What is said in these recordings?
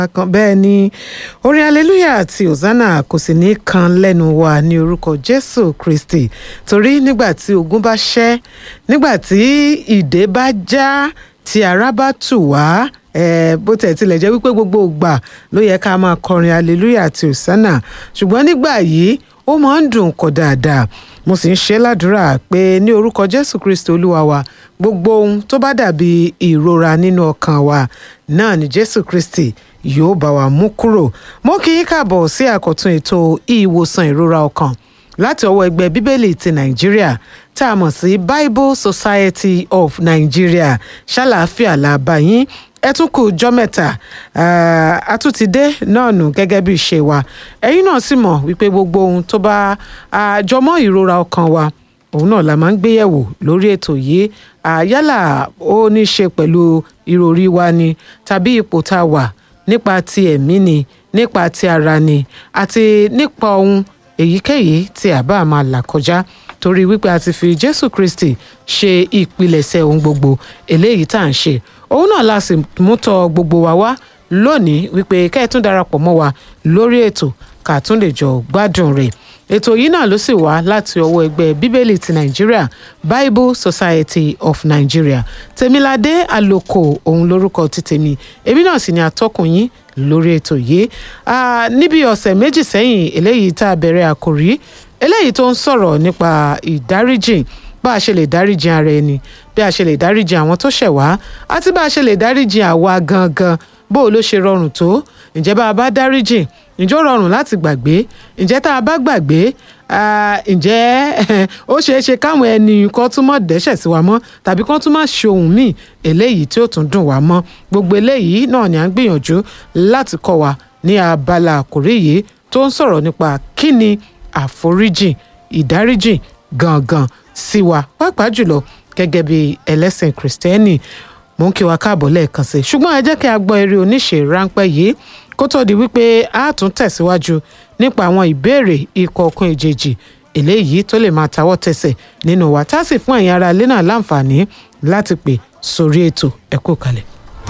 kan bẹ́ẹ̀ ni orin hallelujah àti hosanna kò sì ní kan lẹ́nu wa ní orúkọ jésù kristi torí nígbà tí ogun bá ṣẹ́ nígbà tí ìdè bá já tí ara bá tù wá eh, bó tẹ̀ tilẹ̀ jẹ́ wípé gbogbo ìgbà ló yẹ ká máa kọrin hallelujah àti hosanna ṣùgbọ́n nígbà yìí ó máa ń dùn kọ dáadáa mo sì ń ṣe ládùúrà pé ní orúkọ jésù kristi olúwa wa gbogbo ohun tó bá dàbí ìrora nínú ọkàn wa náà ni jésù kristi yóò bá wa mú kúrò mo kí yín káàbọ̀ sí àkọ́tún ètò ìwòsàn ìrora ọkàn láti ọwọ́ ẹgbẹ́ bíbélì ti nàìjíríà tá a mọ̀ sí bible society of nigeria ṣàlàáfíà làbá yín ẹ tún kù jọ́ mẹ́ta a tún ti dé náà nù gẹ́gẹ́ bí ìṣe wa ẹ̀yin náà sì mọ̀ wípé gbogbo ohun tó bá jọmọ́ ìrora ọkàn wa òun náà la máa ń gbéyẹ̀wò lórí ètò yìí yálà ó ní í ṣe pẹ̀lú ìròrí wa ni tàbí ipò tá a wà nípa ti ẹ̀mí ni nípa ti ara ni àti nípa ohun èyíkéyìí tí a bá máa là kọjá torí wípé a ti fi jésù kristi ṣe ìpilẹ̀ṣẹ̀ ohun gbogbo eléyìí tá à ń ṣe òun náà la sì mú tọ gbogbo wa wá lónìí wípé kẹ́ ẹ tún darapọ̀ mọ́ wa lórí ètò ká tún lè jọ gbádùn rẹ̀ ètò yìí náà ló sì wá láti ọwọ́ ẹgbẹ́ bíbélì ti nàìjíríà bible society of nigeria tèmiládé àlòkò òun lórúkọ ti tèmi èmi náà sì ni atọ́kùn yín lórí ètò yìí níbi ọ̀sẹ̀ méjì sẹ́yìn eléyìí tá a bẹ̀rẹ̀ àkòrí eléyìí tó ń sọ̀rọ̀ nípa ìdáríjìn bá a ṣe lè dáríjì ara ẹni bí a ṣe lè dáríjì àwọn tó ṣẹ̀ wá àti bá a ṣe lè dáríjì àwa gangan bó o ló ṣe rọrùn tó ǹjẹ́ bá a bá dáríjì ǹjẹ́ ó rọrùn láti gbàgbé ǹjẹ́ tá a bá gbàgbé ǹjẹ́ ó ṣeé ṣe káwọn ẹni kan tún mọ̀ dẹ́ṣẹ̀ sí wa mọ́ tàbí kan tún má ṣe ohun míì eléyìí tí ó tún dùn wá mọ́ gbogbo eléyìí náà ni à ń gbìyànjú láti kọ́ wa ní abala àkòrí yìí tó ń sọ̀rọ̀ nípa kí ni àforíjìn ìdáríjìn gangan sí wa pàápàá jùlọ gẹ́gẹ́ bí ẹlẹ́sìn kìrìsìtẹ́nì mò ń kí wa káàbọ̀ lẹ́ẹ̀kan sí i ṣùgbọ́n ẹ jẹ́ kí a gbọ́ eré oníṣe ráńpẹ́ yìí kó tó di wípé a tún tẹ̀síwájú nípa àwọn ìbéèrè ìkọ̀ọ̀kan ìjèjì eléyìí tó lè máa tawọ́ tẹsẹ̀ nínú wa tá a sì fún ẹ̀yin ará ilé náà láǹfààní láti pè sórí ètò ẹ kú kalẹ̀.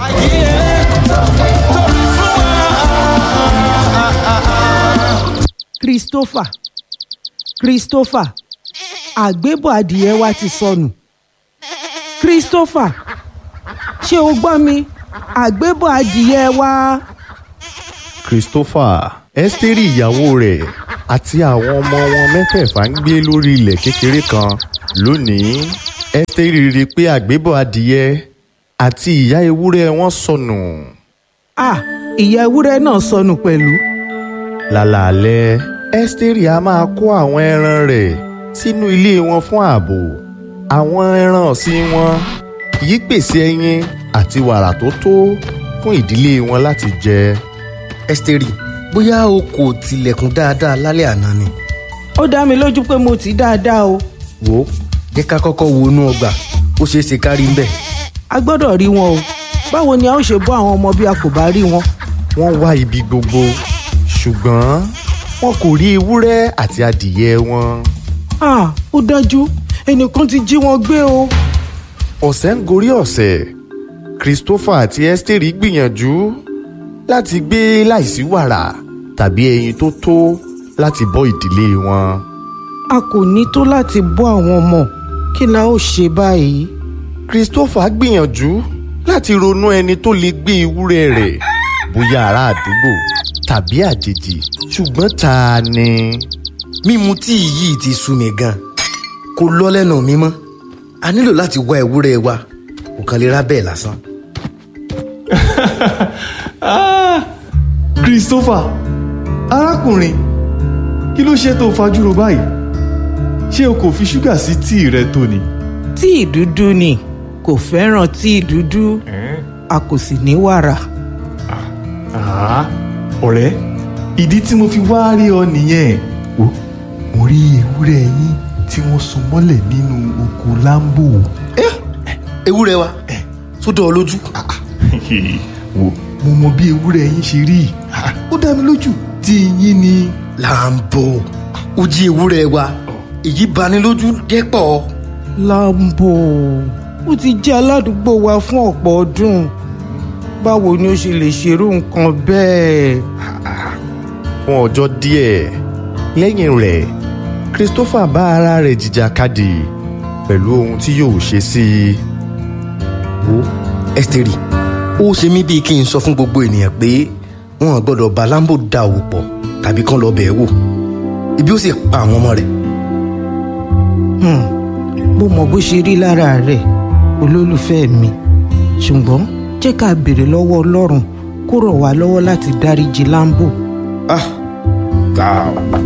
christopher christopher àgbébọ̀ adìyẹ wa ti sọnù christopher ṣé o gbọ́ mi àgbébọ̀ adìyẹ wa. christopher ẹ́sítérì ìyàwó rẹ̀ àti àwọn ọmọ wọn mẹ́fẹ̀ẹ̀fà ń gbé lórí ilẹ̀ kékeré kan lónìí ẹ́sítérì rí i pé àgbébọ̀ adìyẹ àti ìyá ewúrẹ́ wọn sọnù. ah ìyá ewúrẹ́ náà sọnù pẹ̀lú. lálàálẹ̀ ẹ́sítérì a máa kó àwọn ẹran rẹ̀ sínú ilé wọn fún ààbò àwọn ẹran ọ̀sìn wọn yìí pèsè ẹyin àti wàrà tó tó fún ìdílé wọn láti jẹ. ẹ́sítérì bóyá o kò tilẹ̀kùn dáadáa lálẹ́ àná ni. ó dá mi lójú pé mo ti dáadáa o. wò ó jẹ́ ká kọ́kọ́ wo inú ọgbà ó ṣeé ṣe ká rí ń bẹ̀. a gbọ́dọ̀ rí wọn o báwo ni a ó ṣe bọ́ àwọn ọmọ bí a kò bá rí wọn. wọ́n wá ibi gbogbo ṣùgbọ́n wọn kò rí ewúrẹ́ àti adìyẹ wọn. ah ó dájú ẹnìkan ti jí wọn gbé o. ọ̀sẹ̀ ń gorí ọ̀sẹ̀ christopher àti esther gbìyànjú láti gbé láìsí wàrà tàbí ẹyin tó tó láti bọ́ ìdílé wọn. a kò ní tó láti bọ́ àwọn ọmọ kí la ó ṣe báyìí. christopher gbìyànjú láti ronú ẹni tó lè gbé ewúrẹ́ rẹ̀ bóyá ará àdúgbò tàbí àjèjì ṣùgbọ́n ta ni. mímu tíì yìí ti sú mi gan kò lọ lẹ́nu mi mọ́ a nílò láti wá ewúrẹ́ wa kò kàn lè rà bẹ́ẹ̀ lásán. Ah, christopher arákùnrin kí ló ṣe tó fajúro báyìí ṣé o kò fi ṣúgà sí tíì rẹ tó ni. tíì dúdú ni kò fẹ́ràn tíì dúdú a kò sì ní wàrà. Ah, ọ̀rẹ́ ìdí tí mo fi wá rí ọ nìyẹn o mo rí ewúrẹ́ yín tí wọ́n so mọ́lẹ̀ nínú oko lambo. ewúrẹ́ wa sódò ọ lójú. wo mo mọ bí ewúrẹ́ yín ṣe rí Ah, ó dá mi lójú tí yín ni. lambo ó jí ewúrẹ́ wa èyí bani lójú dẹ́pọ̀. lambo ó ti jẹ́ aládùúgbò wa fún ọ̀pọ̀ ọdún báwo ni ó ṣe lè ṣerú nǹkan bẹ́ẹ̀. fún ọjọ́ díẹ̀ lẹ́yìn rẹ̀ christopher bá ara rẹ̀ jìjàkadì pẹ̀lú ohun tí yóò ṣe sí i. wo ẹ́sítérì ó ṣe mí bíi kí n sọ fún gbogbo ènìyàn pé wọn ò gbọ́dọ̀ bá lambo da òwò pọ̀ tàbí kán lọ bẹ̀ẹ́ wò ibi ó sì pa àwọn ọmọ rẹ̀ Hmm, mo mọ bó ṣe rí lára rẹ̀ olólùfẹ́ mi ṣùgbọ́n jẹ́ ká béèrè lọ́wọ́ ọlọ́run kó rọ̀ wá lọ́wọ́ láti dáríji lambo. ah ah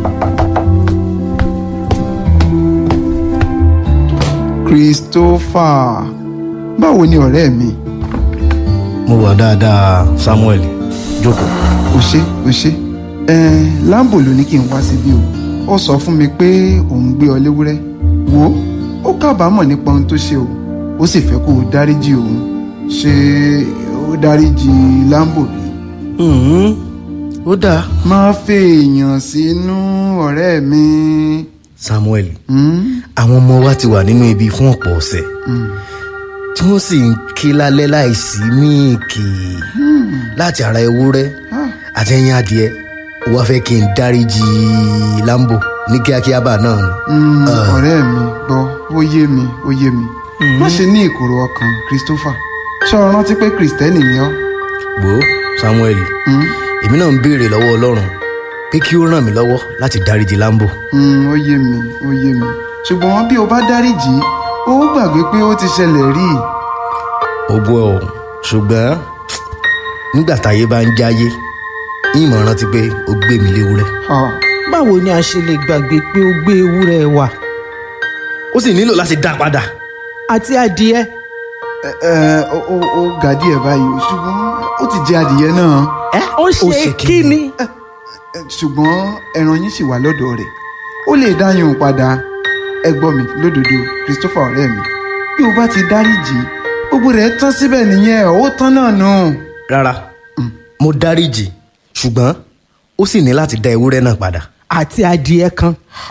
christopher báwo ni ọ̀rẹ́ mi mo wà dáadáa samuel jókòó o ṣe o ṣe ẹn lambo ló ní kí n wá síbí o ó sọ fún mi pé òun gbé ọ léwúrẹ́ wo ó kábàámọ̀ nípa ohun tó ṣe o ó sì fẹ́ kó o dáríjì òun ṣé ó dáríjì lambo bí. Mhm. ó dáa má fèèyàn sínú ọ̀rẹ́ mi. samuel Hmm? àwọn ọmọ wa ti wà nínú ibi fún ọ̀pọ̀ ọ̀sẹ̀ Hmm. tí wọ́n sì ń ké lálẹ́ láìsí míìkì láti ara ewúrẹ́ Ah. àti ẹyin adìẹ ó wá fẹ́ kí n dáríjì lambo ní kíákíá bá náà ni. Mm, Ah. ọ̀rẹ́ mi gbọ́ ó yé mi ó yé mi má ṣe ní ìkorò ọkàn christopher ṣé o rántí pé kristẹni ni ọ́ wo samuel Mm, èmi náà ń béèrè lọ́wọ́ ọlọ́run pé kí ó ràn mí lọ́wọ́ láti dáríjì lambo. mm, ó yé mi ó yé mi ṣùgbọ́n bí o bá dáríjì ó gbàgbé pé ó ti ṣẹlẹ̀ rí i. ó gbọ́ ọ ṣùgbọ́n nígbà táyé bá ń jáyé ìmọ̀ rántí pé ó gbé mi léwúrẹ́ Ah, báwo ni a ṣe lè gbàgbé pé ó gbé ewúrẹ́ wa ó sì nílò láti dá padà. àti adìẹ ẹ ẹ, ó ó- ó ga díẹ̀ báyìí o, ṣùgbọ́n ó ti jẹ adìyẹ náà ẹ ó ṣe ṣe kí kí ni? ni. Ẹ, ṣùgbọ́n ẹran yín sì wà lọ́dọ̀ rẹ̀ ó lè dáyùn padà ẹ gbọ́ mi lódodo christopher ọ̀rẹ́ mi bí o bá ti dáríjì gbogbo rẹ̀ tán síbẹ̀ nìyẹn ó tán náà nù. rárá mo dáríjì ṣùgbọ́n ó sì ní láti dá ewúrẹ́ náà padà. àti adìẹ kan.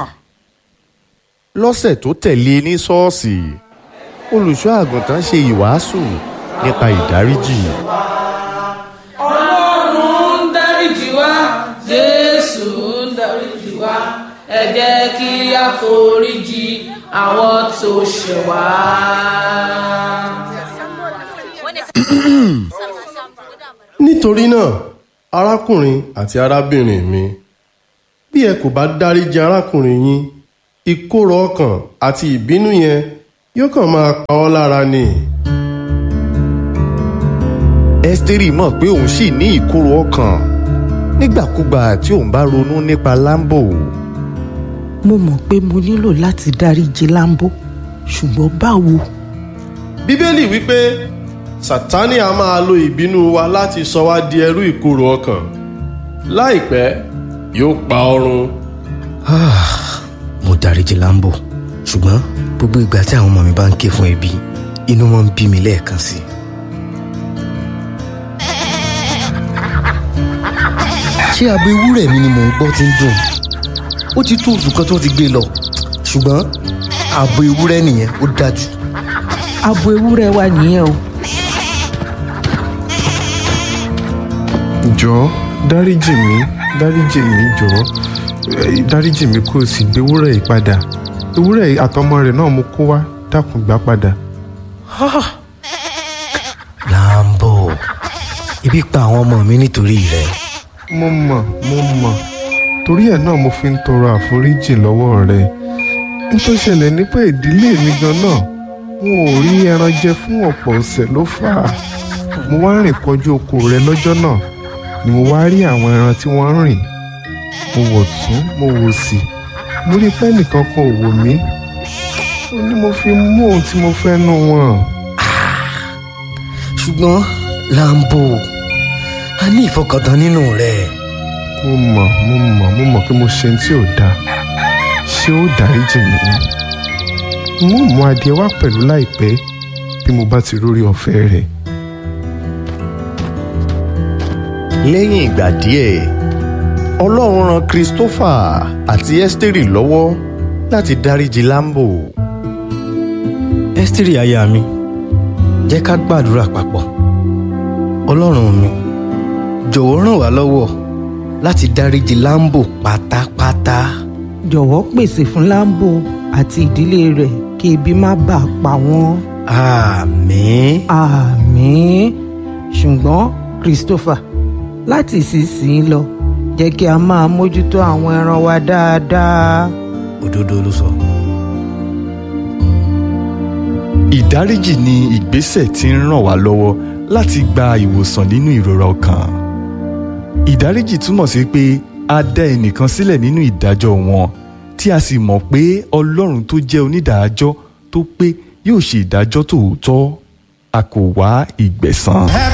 lọ́sẹ̀ tó tẹ̀lé ní ṣọ́ọ̀ṣì olùṣọ́ àgùntàn ṣe ìwàásù nípa ìdáríjì. ọlọ́run ń dáríjì wá jésù ń dáríjì wá ẹ jẹ́ kí a foríjì àwọn tó ṣẹ̀ wá. nítorí náà arákùnrin àti arábìnrin mi bí ẹ kò bá dáríji arákùnrin yín ìkorò ọkàn àti ìbínú yẹn yóò kàn máa pa ọ́ lára ni. ẹ́sítérì mọ̀ pé òun sì ní ìkorò ọkàn nígbàkúgbà tí òun bá ronú nípa lambo mo mọ̀ pé mo nílò láti dáríji lambo ṣùgbọ́n báwo. bíbélì wípé sátánì a máa lo ìbínú wa láti sọ wá di ẹrú ìkorò ọkàn láìpẹ́ yóò pa ọ́ run. mo dáríjì lambo ṣùgbọ́n gbogbo ìgbà tí àwọn ọmọ mi bá ń ké fún ebi inú wọn ń bí mi lẹ́ẹ̀kan sí i. ṣé abo ewúrẹ́ mi ni mò ń gbọ́ tí ń dùn ó ti tó oṣù kan tó ti gbé lọ ṣùgbọ́n abo ewúrẹ́ nìyẹn ó dájú. abo ewúrẹ́ wa nìyẹn o. jọ̀ọ́ dáríjì mí dáríjì mí jọ̀ọ́ Eh, dáríjì mí kó o sì gbé ewúrẹ́ yìí padà ewúrẹ́ yìí àtọmọ rẹ̀ náà mo kó wá dákun gbà padà. lambo ibi pa àwọn ọmọ mi nítorí rẹ mo mọ̀ mo mọ̀ torí ẹ̀ náà mo fi ń tọrọ àforíjì lọ́wọ́ rẹ n tó ṣẹlẹ̀ ní pé ìdílé mi gan náà wọn ò rí ẹran jẹ fún ọ̀pọ̀ ọ̀sẹ̀ ló fà á mo wá rìn kọjú oko rẹ lọ́jọ́ náà ni mo wá rí àwọn ẹran tí wọ́n ń rìn mo wò tún mo wò sí mo rí pé nìkan kan ò wò mí ó ní mo fi mú ohun tí mo fẹ́ nú wọn. ṣùgbọ́n lambo a ní ìfọkàntán nínú rẹ mo mọ̀ mo mọ̀ mo mọ̀ pé mo ṣe ohun tí ò dáa ṣé ó dáríjì mí n ó mú adìẹ wá pẹ̀lú láìpẹ́ bí mo bá ti rórí ọ̀fẹ́ rẹ̀. lẹ́yìn ìgbà díẹ̀ ọlọ́run ran christopher àti ẹ́sítérì lọ́wọ́ láti dáríji lambo ẹ́sítírì aya mi jẹ́ ká gbàdúrà papọ̀ ọlọ́run mi jọ̀wọ́ ràn wá lọ́wọ́ láti dáríji láńbò pátápátá. jọ̀wọ́ pèsè fún láńbò àti ìdílé rẹ̀ kí ebi má bàa pa wọ́n. àmín. àmín ṣùgbọ́n christopher láti ìsinsìnyí lọ jẹ́ kí a máa mójútó àwọn ẹran wa dáadáa. òdodo ló sọ. ìdáríjì ni ìgbésẹ̀ tí ń ràn wá lọ́wọ́ láti gba ìwòsàn nínú ìrora ọkàn. ìdáríjì túmọ̀ sí pé a dá ẹnìkan sílẹ̀ nínú ìdájọ́ wọn tí a sì mọ̀ pé ọlọ́run tó jẹ́ onídàájọ́ tó pé yóò ṣe ìdájọ́ tòótọ́ a kò wá ìgbẹ̀san. ẹ